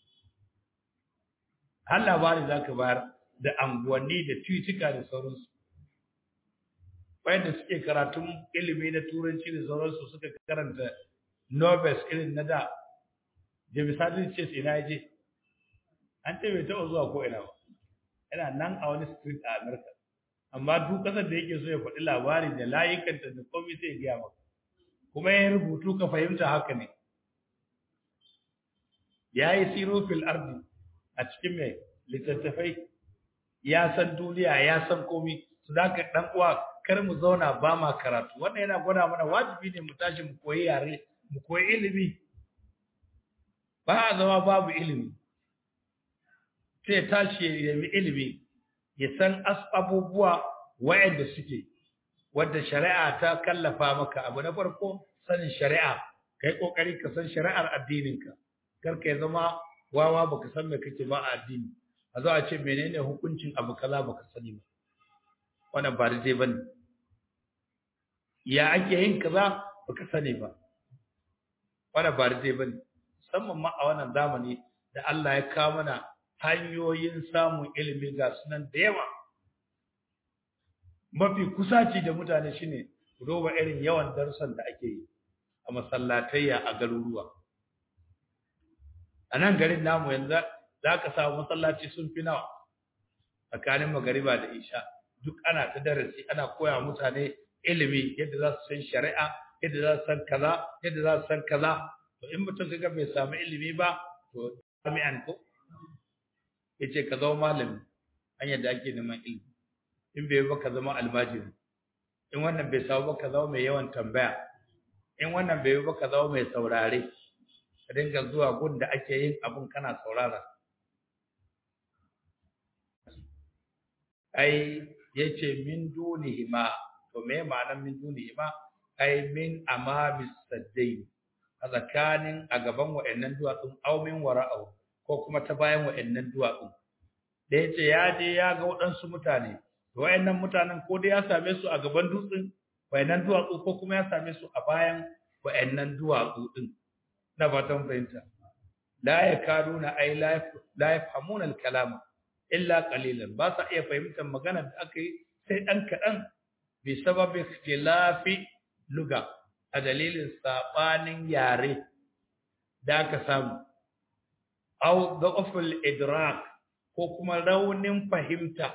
har labari za ka bayar da anguwanni da tutuka da sauransu wayanda suke karatun ilimi na turanci da sauransu suka karanta Nobel irin na da da misali ce ina je an ce bai taɓa zuwa ko ina ba yana nan a wani street a America amma duk kasar da yake so ya faɗi labari da layukanta da komai sai ya gaya maka kuma ya rubutu ka fahimta haka ne ya yi siro fil ardi a cikin mai littattafai ya san duniya ya san komai su da ka ɗan uwa kar mu zauna ba ma karatu wannan yana gwada mana wajibi ne mu tashi mu koyi yare mu koyi ilimi ba a zama babu ilimi sai tashi ya nemi ilimi ya san abubuwa wayanda suke wadda shari'a ta kallafa maka abu na farko sanin shari'a kai kokari ka san shari'ar addininka kar ka zama wawa baka san me kake ba a addini a zo a ce menene hukuncin abu kaza baka sani ba wannan ba daidai bane ya ake yin kaza baka sani ba wannan ba daidai bane musamman ma a wannan zamani da Allah ya kawo mana hanyoyin samun ilimi ga sunan da yawa mafi kusaci da mutane shine roba irin yawan darussan da ake yi a masallatayya a garuruwa a nan garin namu yanzu za ka samu masallaci sun fi nawa tsakanin magariba da isha duk ana ta darasi ana koya mutane ilimi yadda za su san shari'a yadda za su san kaza yadda za su san kaza to in mutum kaga bai samu ilimi ba to jami'an ko yace ka zama malami hanyar da ake neman ilimi in bai ba ka zama almajiri in wannan bai samu ba ka zama mai yawan tambaya in wannan bai ba ka zama mai saurare ka dinga zuwa gun da ake yin abun kana saurara ai yace min dunihima to me ma'anar min dunihima ai min amamis saddai a tsakanin a gaban wa'annan duwatsun aw min wara'u ko kuma ta bayan wa'annan duwatsun da yace ya je ya ga waɗansu mutane wa'annan mutanen ko dai ya same su a gaban dutsen wa'annan duwatsu ko kuma ya same su a bayan wa'annan duwatsu din na fatan fahimta la yakaduna ay la yafhamuna al-kalama illa qalilan ba sa iya fahimtar magana da aka yi sai dan kadan bi sababi ikhtilafi luga a dalilin sabanin yare da aka samu aw da'ful idrak ko kuma raunin fahimta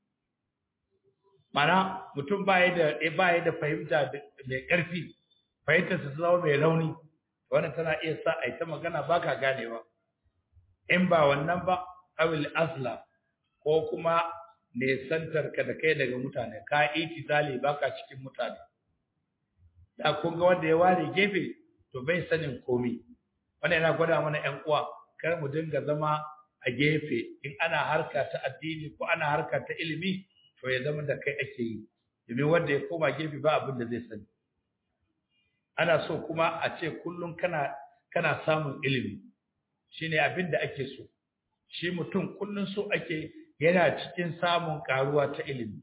mana mutum baya da baya da fahimta mai karfi fahimtar su zama mai rauni wannan tana iya sa a ta magana baka ganewa in ba wannan ba awil asla ko kuma nesantar ka da kai daga mutane ka itisali baka cikin mutane da kun ga wanda ya ware gefe to bai sanin komai wannan yana gwada mana ƴan uwa kar mu dinga zama a gefe in ana harka ta addini ko ana harka ta ilimi to ya zama da kai ake yi domin wanda ya koma gefe ba abin da zai sani ana so kuma a ce kullum kana kana samun ilimi shine abin da ake so shi mutum kullum so ake yana cikin samun karuwa ta ilimi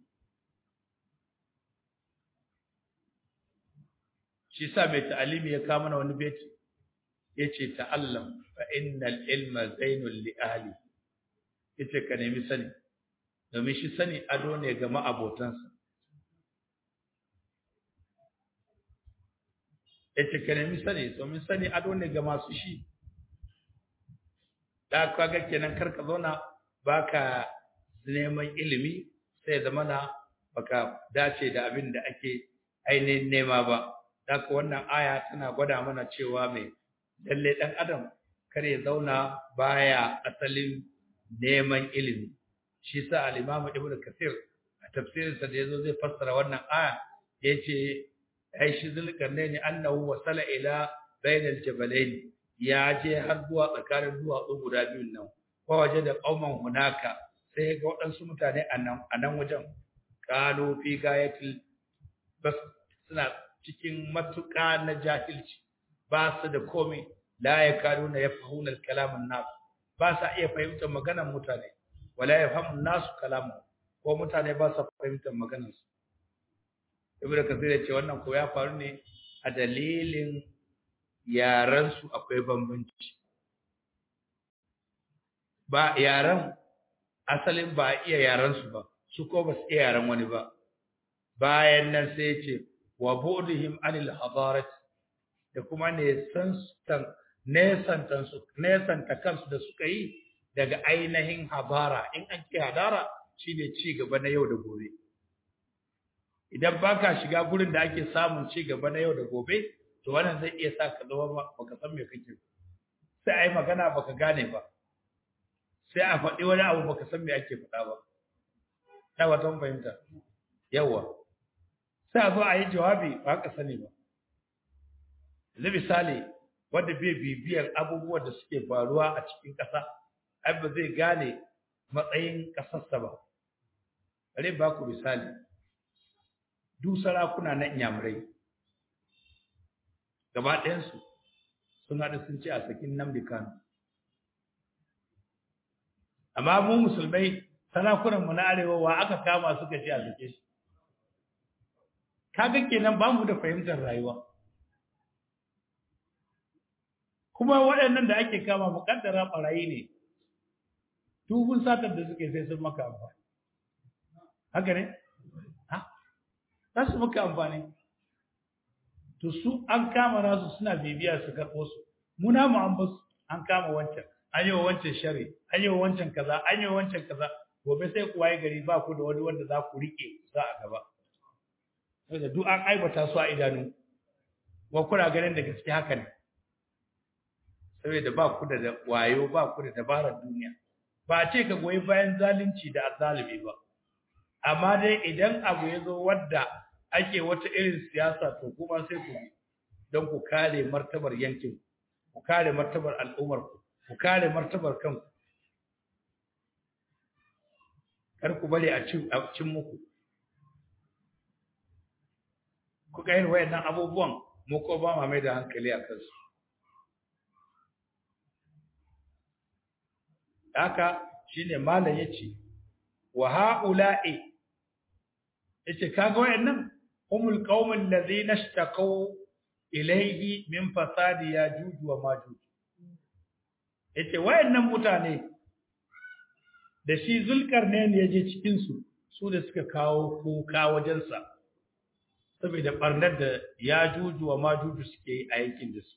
shi sa mai ta'alimi ya kawo mana wani beti yace ta'allam fa innal ilma zainul li ahli yace ka nemi sani domin shi sani ado ne ga ma'abotansa yace ka nemi sani domin sani ado ne ga masu shi da kaga kenan karka zauna baka neman ilimi sai zamana baka dace da abin da ake ainihin nema ba haka wannan aya tana gwada mana cewa mai lalle dan adam kar ya zauna baya asalin neman ilimi shi sa al-Imam Ibn Kathir a tafsirinsa da yazo zai fassara wannan aya yace ai shi zulkarnaini annahu wasala ila bainal jabalain ya je har zuwa tsakanin duwatsu guda biyun nan ko waje da qauman hunaka sai ga waɗansu mutane a nan a nan wajen qalu fi gayatil bas suna cikin matuƙa na jahilci ba su da komai la yakaduna yafhamuna al-kalam an-nas ba sa iya fahimtar maganar mutane wala yafhamu an-nas kalamu ko mutane ba sa fahimtar maganar su ibnu kasir ya ce wannan ko ya faru ne a dalilin yaran su akwai bambanci ba yaran asalin ba iya yaran su ba su ko ba su iya yaran wani ba bayan nan sai ya ce wa bu'dihim anil hadarat da kuma ne sanstan nesantan su nesanta kansu da suka yi daga ainihin habara in an ce hadara shine ci gaba na yau da gobe idan baka shiga gurin da ake samun ci gaba na yau da gobe to wannan zai iya sa ka zama baka san me kake sai ai magana baka gane ba sai a faɗi wani abu baka san me ake faɗa ba ta wata fahimta yawa sai a zo a yi jawabi ba ka sani ba yanzu misali wanda bai bibiyar abubuwan da suke faruwa a cikin ƙasa ai ba zai gane matsayin ƙasarsa ba bari ba ku misali duk sarakuna na inyamurai gaba ɗayansu sun haɗu sun ce a sakin Nnamdi Kanu amma mu musulmai sarakunan mu na arewa wa aka kama suka ce a sake shi kaga kenan ba mu da fahimtar rayuwa kuma waɗannan da ake kama muƙaddara ɓarayi ne tubun satar da suke sai sun maka amfani haka ne ha za su maka amfani to su an kama nasu suna bibiya su karɓo su muna mu an basu an kama wancan an yi wa wancan shari an yi wa wancan kaza an yi wa wancan kaza gobe sai ku waye gari ba ku da wani wanda za ku rike sa a gaba saboda duk an aibata su a idanu wa kuna ganin da gaske haka ne saboda ba ku da wayo ba ku da dabarar duniya ba a ce ka goyi bayan zalunci da azzalumi ba amma dai idan abu ya zo wadda ake wata irin siyasa to kuma sai ku don ku kare martabar yankin ku kare martabar al'ummar ku ku kare martabar kanku kar ku bari a cin muku ku ga irin wayannan abubuwan mu ko ba ma mai da hankali a kansu haka shine malam yace wa haula'i yace kaga wayannan humul qaumul ladhina ishtaqaw ilayhi min fasadi yajuj wa majuj yace wayannan mutane da shi zulkarnain yaje cikin su su da suka kawo kuka wajen sa saboda barnar da yajuj wa majuj suke yi a yankin da su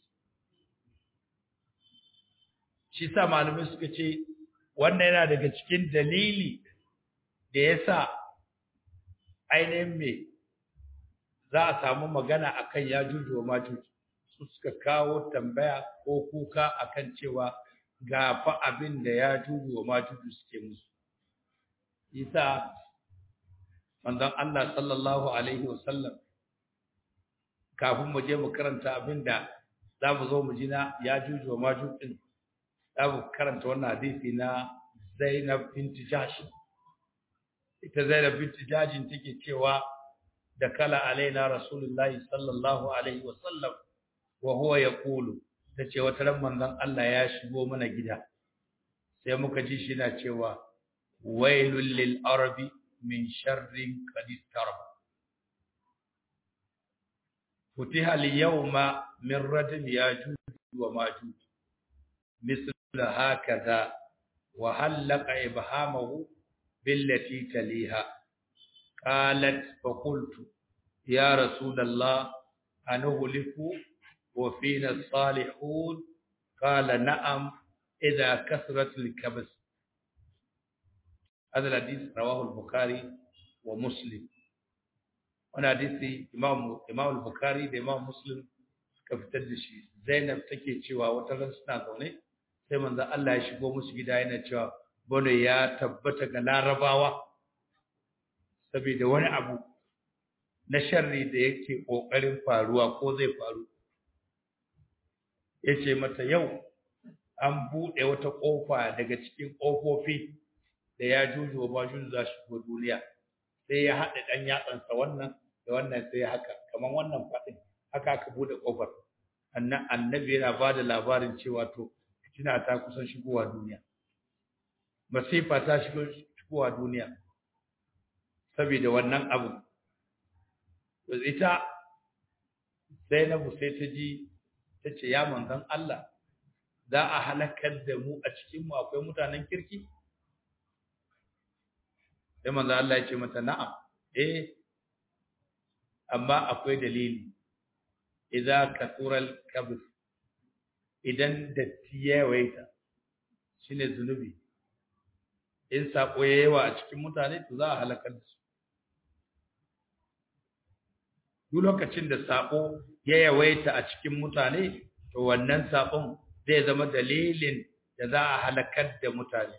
shi sa malamai suka ce wannan yana daga cikin dalili da ya sa ainihin me za a samu magana akan ya juju wa majuju su suka kawo tambaya ko kuka akan cewa ga fa abin da ya juju wa majuju suke musu isa manzon Allah sallallahu alaihi wasallam kafin mu je mu karanta abin da za mu zo mu ji na ya juju wa majuju din za mu karanta wannan hadisi na Zainab binti Jahsh ita Zainab binti Jahsh take cewa da kala alaina Rasulullahi sallallahu alaihi wasallam wa huwa yaqulu tace wata ran manzon Allah ya shigo mana gida sai muka ji shi na cewa wailul lil arabi min sharrin qad istarab futiha al yawma min radm yajuj wa majuj مثل هكذا وهلق إبهامه بالتي تليها قالت فقلت يا رسول الله أنهلك وفينا الصالحون قال نعم إذا كثرت الكبس هذا الحديث رواه البخاري ومسلم وانا حديث إمام إمام البخاري ده إمام مسلم كفتر دشي زينب تكي cewa wata ran suna zaune sai manzo Allah ya shigo musu gida yana cewa bane ya tabbata ga larabawa saboda wani abu na sharri da yake kokarin faruwa ko zai faru yace mata yau an bude wata kofa daga cikin kofofi da ya juju ba juju za shi go duniya sai ya hada dan yatsansa wannan da wannan sai haka kaman wannan fadin haka aka bude kofar annabi yana bada labarin cewa to fitina ta kusan shigowa duniya masifa ta shigo shigowa duniya saboda wannan abu to ita Zainabu sai ta ji ta ce ya manzon Allah za a halakar da mu a cikin mu akwai mutanen kirki sai manzon Allah ya ce mata na'am eh amma akwai dalili idza kasural kabr idan datti ya yawaita shine zunubi in sako ya yawa a cikin mutane to za a halakar da su duk lokacin da sako ya yawaita a cikin mutane to wannan sakon zai zama dalilin da za a halakar da mutane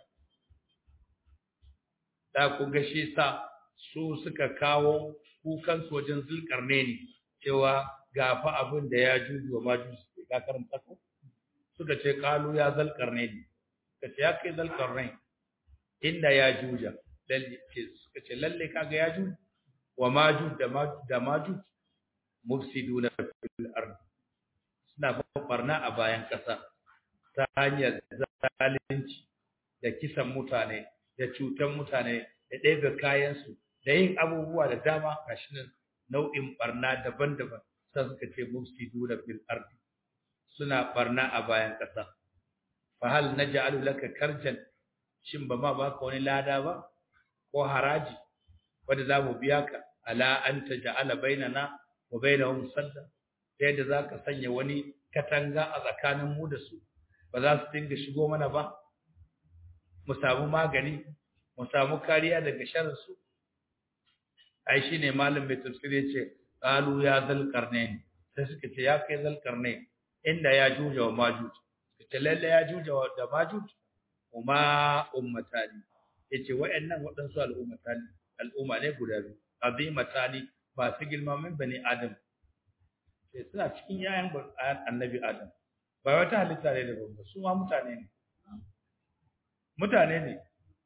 da ku ga shi sa su suka kawo kukan wajen zulkarne ne cewa gafa abin da ya juju wa majusi ka karanta ko suka ce kalu ya zalkarne ne ka ce ya kai zalkarne inda ya juja lalle ce suka ce lalle kaga ya juju wa majuj da majuj da majuj mufsiduna fil ard suna barna a bayan kasa ta hanyar zalunci da kisan mutane da cutan mutane da ɗebe kayansu da yin abubuwa da dama gashi nan nau'in barna daban-daban sai suka ce mufsidu da fil ardi suna barna a bayan ƙasa fa hal naj'alu laka karjan shin ba ma baka wani lada ba ko haraji wanda za mu biya ka ala an taj'ala bainana wa bainahum sadda ta yadda za ka sanya wani katanga a tsakanin mu da su ba za su dinga shigo mana ba mu samu magani mu samu kariya daga sharrin su ai shine malam mai tafsiri yace qalu ya zal qarnain sai suka ce ya kai zal qarnain inda ya juja wa majuj suka ce lalle ya juja da majuj kuma ummatani yace wayannan waɗansu al'ummatani al'umma ne guda biyu azimatani ba su girma min bani adam sai suna cikin yayan annabi adam ba wata halitta ne da babba su ma mutane ne mutane ne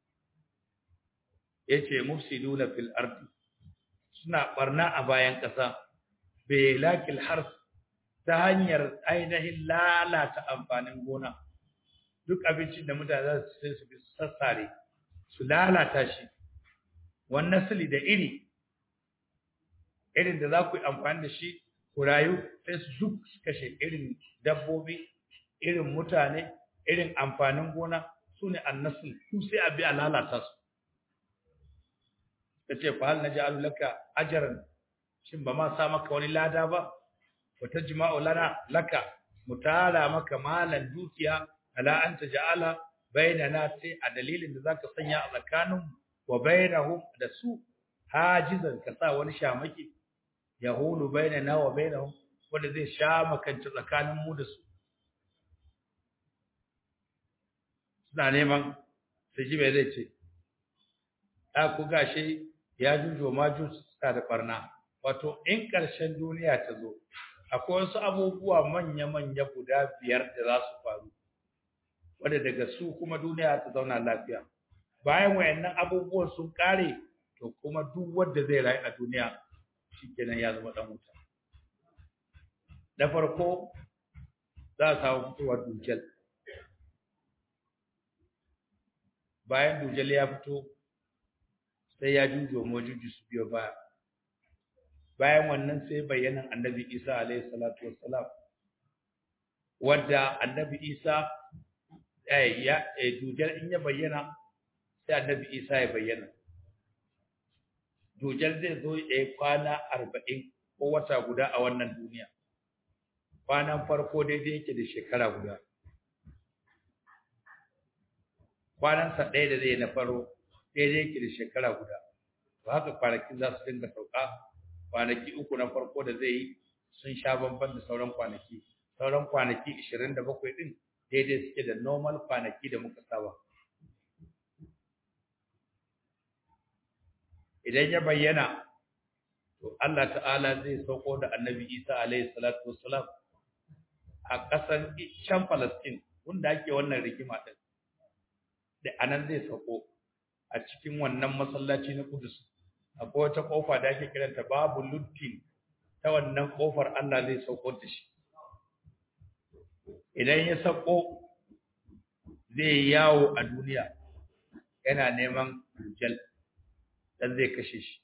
yace mufsiduna fil ardi suna barna a bayan ƙasa belakil harf ta hanyar ainihin lalata amfanin gona duk abincin da mutane za su sai su bi sassare su lalata shi wannan sili da iri irin da za ku yi amfani da shi ku rayu sai su duk su kashe irin dabbobi irin mutane irin amfanin gona su ne annasul su sai a bi a lalata su ta ce fa hal naj'alu laka ajran shin ba ma sa maka wani lada ba wa tajma'u lana laka mutala maka malan dukiya ala an taj'ala bainana sai a dalilin da zaka sanya a tsakanin wa bainahum da su hajizan ka sa wani shamaki yahulu bainana wa bainahum wanda zai sha makance tsakanin mu da su suna neman su ji me zai ce a ku gashi ya jujo ma suna da barna wato in ƙarshen duniya ta zo akwai wasu abubuwa manya-manya guda biyar da za su faru wanda daga su kuma duniya ta zauna lafiya bayan wayannan abubuwan sun kare to kuma duk wanda zai rayu a duniya shikenan ya zama dan wuta da farko za a samu fitowar dujal bayan dujal ya fito sai ya jujo majuju su biyo baya bayan wannan sai bayanan annabi isa alaihi salatu wassalam wadda annabi isa eh ya dujal in ya bayyana sai annabi isa ya bayyana dujal zai zo ya kwana arba'in ko wata guda a wannan duniya kwanan farko daidai yake da shekara guda kwanansa ɗaya da zai na faro daidai yake da shekara guda to haka kwanaki za su dinga sauka kwanaki uku na farko da zai yi sun sha bamban da sauran kwanaki sauran kwanaki 27 din daidai suke da normal kwanaki da muka saba idan ya bayyana to Allah ta'ala zai sauko da Annabi Isa alaihi salatu wassalam a ƙasar can Palestine wanda ake wannan rigima din da anan zai sauko a cikin wannan masallaci na Kudus akwai wata kofa da ake kiranta babu lutin ta wannan kofar Allah zai sauko da shi idan ya sauko zai yawo a duniya yana neman dujal dan zai kashe shi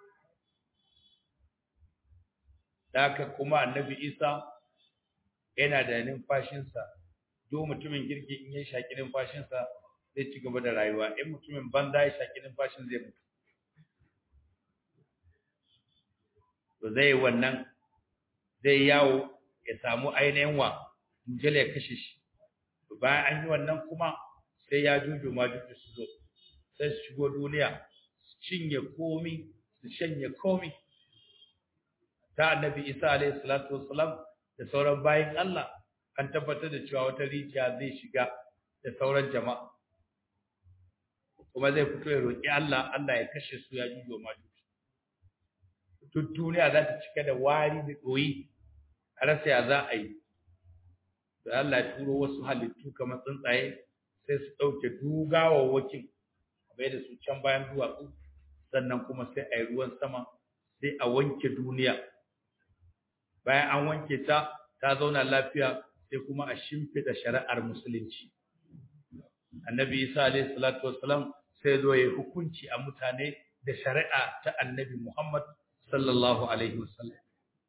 haka kuma annabi Isa yana da numfashinsa duk mutumin girki in ya shaki numfashinsa zai ci gaba da rayuwa in mutumin banza ya shaki numfashin zai mutu to zai wannan zai yawo ya samu ainihin wa dujal ya kashe shi bayan an yi wannan kuma sai ya juju ma juju su zo sai su shigo duniya su cinye komi su shanye komi ta annabi isa alaihi salatu wassalam da sauran bayin Allah an tabbatar da cewa wata rijiya zai shiga da sauran jama'a kuma zai fito ya roƙi Allah Allah ya kashe su ya juju ma juju duk duniya za ta cika da wari da ɗoyi a rasa ya za a yi da Allah ya turo wasu halittu kamar tsuntsaye sai su ɗauke dugawawwakin bai da su can bayan duwatsu sannan kuma sai a yi ruwan sama sai a wanke duniya bayan an wanke ta ta zauna lafiya sai kuma a shimfiɗa shari'ar musulunci annabi isa alayhi salatu wassalam sai zo ya hukunci a mutane da shari'a ta annabi muhammad sallallahu alaihi wasallam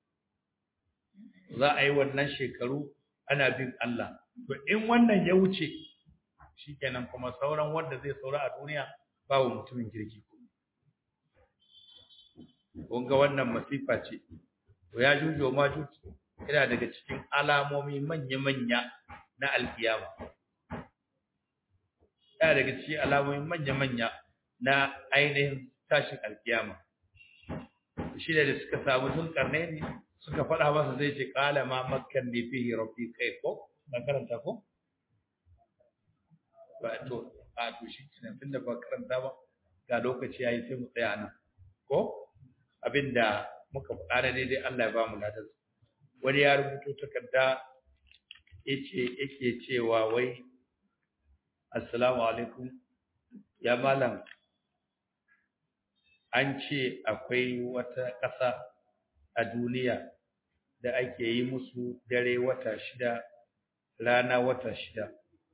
za a yi wannan shekaru ana bin Allah to in wannan ya wuce shikenan kuma sauran wanda zai saura a duniya babu mutumin kirki kun ga wannan masifa ce to ya jujo ma juju yana daga cikin alamomi manya-manya na alkiyama yana daga cikin alamomi manya-manya na ainihin tashin alkiyama shi da suka samu zulkarne ne suka faɗa masa zai ce ƙala ma makkan ne fihi rabbi kai ko na karanta ko ba to a to shi kenan tunda ba karanta ba ga lokaci yayi sai mu tsaya nan ko abinda muka faɗa da daidai Allah ya ba mu ladan wani ya rubuto takarda yace yake cewa wai assalamu alaikum ya malam an ce akwai wata ƙasa a duniya da ake yi musu dare wata shida rana wata shida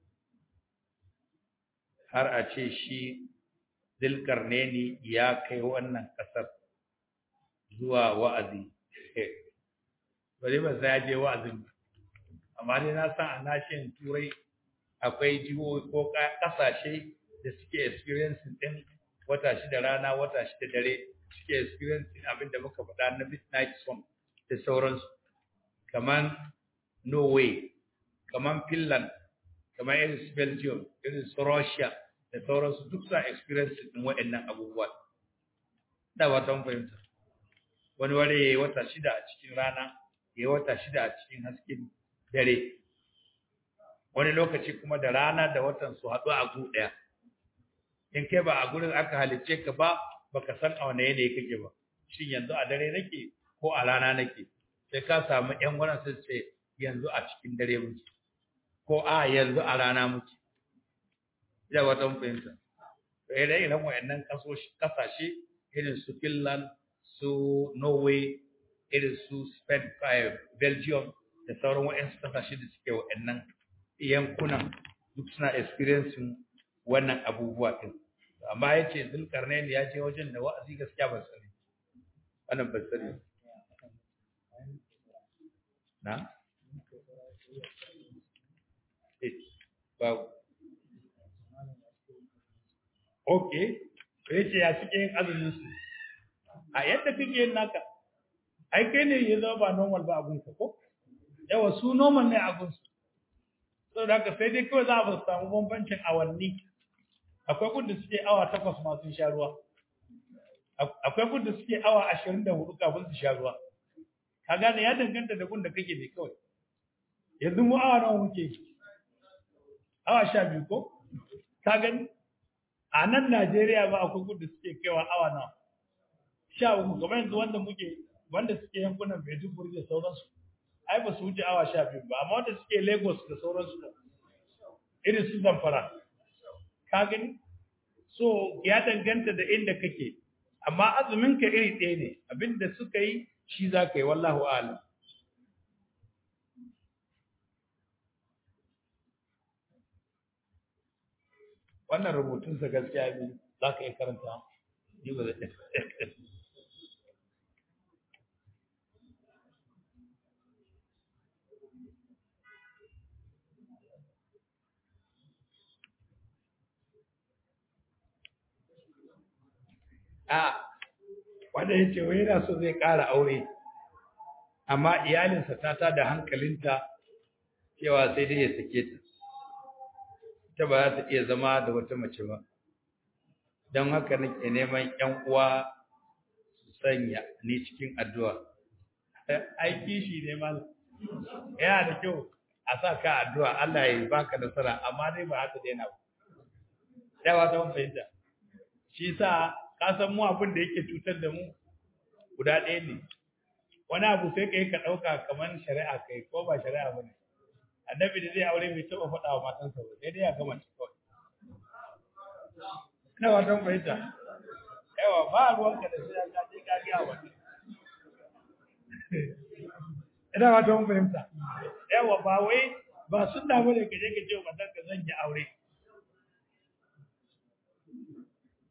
har a ce shi dilkarneni ya kai wannan ƙasar zuwa wa'azi bari ba sai ya je wa'azin amma dai na san a nashin turai akwai jihohi ko ƙasashe da suke experiencing din wata shida rana wata shida dare suke experiencing abin da muka faɗa na midnight sun da sauransu kaman norway kaman finland kaman irin su belgium irin su russia da sauransu duk sa experiencing din waɗannan abubuwa da wata fahimta wani wani ya yi wata shida a cikin rana ya yi wata shida a cikin hasken dare wani lokaci kuma da rana da watan su haɗu a gu ɗaya in kai ba a gurin aka halicce ka ba baka san a wane yanayi kake ba shin yanzu a dare nake ko a rana nake sai ka samu ƴan wannan sai ce yanzu a cikin dare muke ko a yanzu a rana muke ina wata fahimta to idan irin wayannan kasashe irin su Finland su Norway irin su Spain Belgium da sauran wayansu kasashe da suke wayannan yankunan duk suna experiencing wannan abubuwa din amma yace Zulkarnain ya je wajen da wa'azi gaskiya ban sani wannan ban sani na ba okay yace ya suke yin azumin su a yadda kake yin naka ai kai ne ya zama ba normal ba abun ka ko yawa su normal ne abun su saboda haka sai dai kawai za a samu bambancin awanni akwai gudun suke awa takwas ma sun sha ruwa akwai gudun suke awa ashirin da hudu kafin su sha ruwa ka gane ya danganta da gunda kake ne kawai yanzu mu awa nawa muke awa sha biyu ko ka gani a nan Najeriya ba akwai gudun suke kaiwa awa nawa sha uku kamar yanzu wanda muke wanda suke yankunan Maiduguri da sauransu ai ba su wuce awa sha biyu ba amma wanda suke Lagos da sauransu irin su Zamfara ka gani so ya danganta da inda kake amma azumin ka iri ɗaya ne abinda suka yi shi za ka yi wallahu a'lam wannan rubutun sa gaskiya ne za ka yi karanta ni ba zai a wanda ya ce wai yana so zai ƙara aure amma iyalinsa ta ta da hankalinta cewa sai dai ya sake ta ita ba za ta iya zama da wata mace ba don haka nake neman ƴan uwa su sanya ni cikin addu'a aiki shi ne mal yana da kyau a sa ka addu'a Allah ya baka nasara amma dai ba haka daina ba yawa ta fahimta shi sa ka san mu abin da yake cutar da mu guda ɗaya ne wani abu sai kai ka ɗauka kamar shari'a kai ko ba shari'a ba ne annabi da zai aure bai taɓa faɗa wa matansa ba sai dai ya gama ci kawai ina watan fahimta yawa ba ruwanka da sai ka je ka ga wani ina watan fahimta yawa ba wai ba sunna bane ka je ka ce wa matanka zan yi aure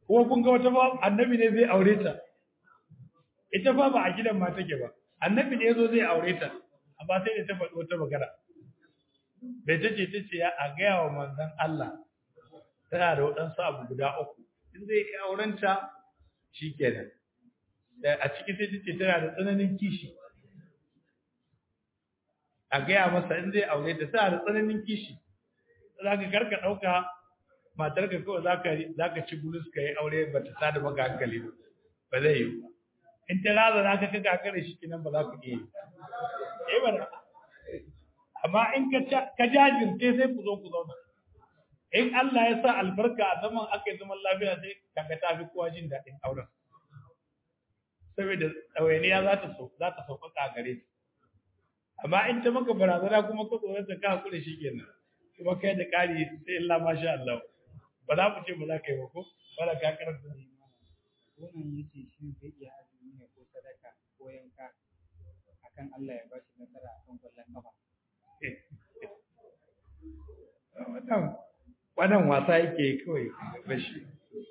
kuma kun ga wata ba annabi ne zai aure ta ita fa ba a gidan ma take ba annabi ne yazo zai aure ta amma sai da ta faɗi wata magana bai ta ce ta ce a gaya wa manzon Allah tana da waɗansu abu guda uku in zai yi auren ta shikenan a ciki sai ta ce tana da tsananin kishi a gaya masa in zai aure ta tana da tsananin kishi za ka karka ɗauka matarka kawai za ka ci bulus ka yi aure ba ta sada maka hankali ba ba zai yi ba in ta raza za ka kaga kare shi kinan ba za ka iya yi ba amma in ka jajirce sai ku zo ku zauna in Allah ya sa albarka a zaman aka yi zaman lafiya sai kaga ta fi kowa jin daɗin auren saboda ɗawainiya za ta za ta sauƙaƙa a gare ta amma in ta maka barazana kuma ka tsoron ta ka hakuri shi kenan kuma kai da ƙari sai Allah masha Allah ba za mu ce ba za ka yi ba ko ba da ka karanta wannan yace shi zai iya azumi ne ko sadaka ko yanka akan Allah ya bashi nasara akan kwallon kafa wannan wannan wasa yake kawai bashi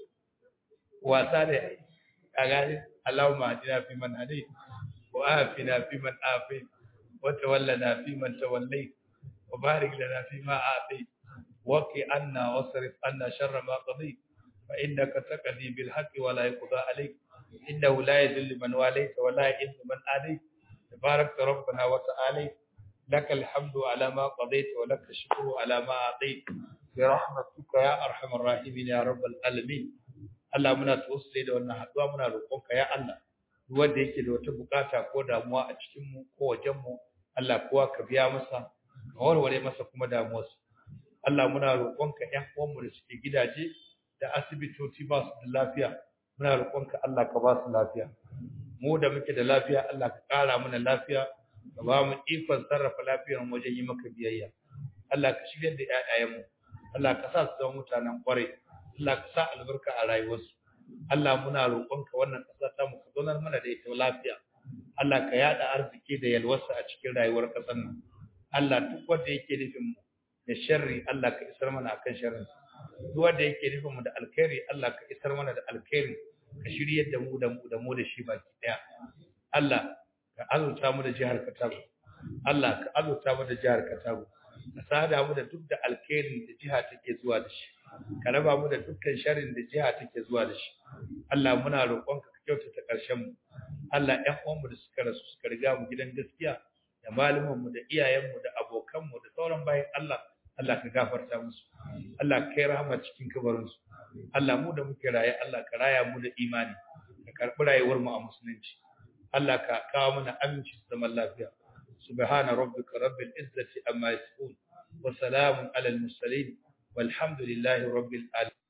wasa da a gani Allahumma hadina fi man hadait wa afina fi man afait wa tawallana fi man tawallait wa barik lana fi ma atait wa qi anna wasrif anna sharra ma qadait fa innaka taqdi bil haqqi wa la yuqda alayk innahu la yadhillu man walayta wa la yu'izzu man adayt تبارك ربنا وتعالى لك الحمد على ما قضيت ولك الشكر على ما أعطيت برحمتك يا أرحم الراحمين يا رب العالمين Allah muna tawassuli da wannan haduwa muna roƙonka ya Allah duk wanda yake da wata bukata ko damuwa a cikin mu ko wajen mu Allah kowa ka biya masa ka warware masa kuma damuwarsa Allah muna roƙonka ƴan uwan mu da suke gidaje da asibitoci ba su da lafiya muna roƙonka Allah ka ba su lafiya mu da muke da lafiya Allah ka ƙara mana lafiya ka ba mu ikon sarrafa lafiyar wajen yi maka biyayya Allah ka shigar da ƴaƴayenmu Allah ka sa su zama mutanen ƙwarai Allah ka sa albarka a rayuwarsu Allah muna roƙonka wannan ƙasa ta mu ka zonar mana da ita lafiya Allah ka yada arziki da yalwarsa a cikin rayuwar ƙasar nan Allah duk wanda yake nufin mu da sharri Allah ka isar mana akan sharrin duk wanda yake nufin mu da alkhairi Allah ka isar mana da alkhairi ka shiryar da mu da mu da mu da shi baki daya Allah ka azurta mu da jihar Katago Allah ka azurta mu da jihar Katago ka sada mu da duk da alkhairin da jiha take zuwa da shi ka raba mu da dukkan sharrin da jiha take zuwa da shi Allah muna roƙonka ka kyautata ƙarshen mu Allah ƴan uwanmu da suka rasu suka riga mu gidan gaskiya da malaman mu da iyayen mu da abokan mu da sauran bayan Allah Allah ka gafarta musu Allah ka kai rahama cikin kabarin su Allah mu da muke raye Allah ka raya mu da imani ka karɓi rayuwar mu a musulunci Allah ka kawo mana aminci da zaman lafiya subhana rabbika rabbil izzati amma yasifun wa salamun alal mursalin والحمد لله رب العالمين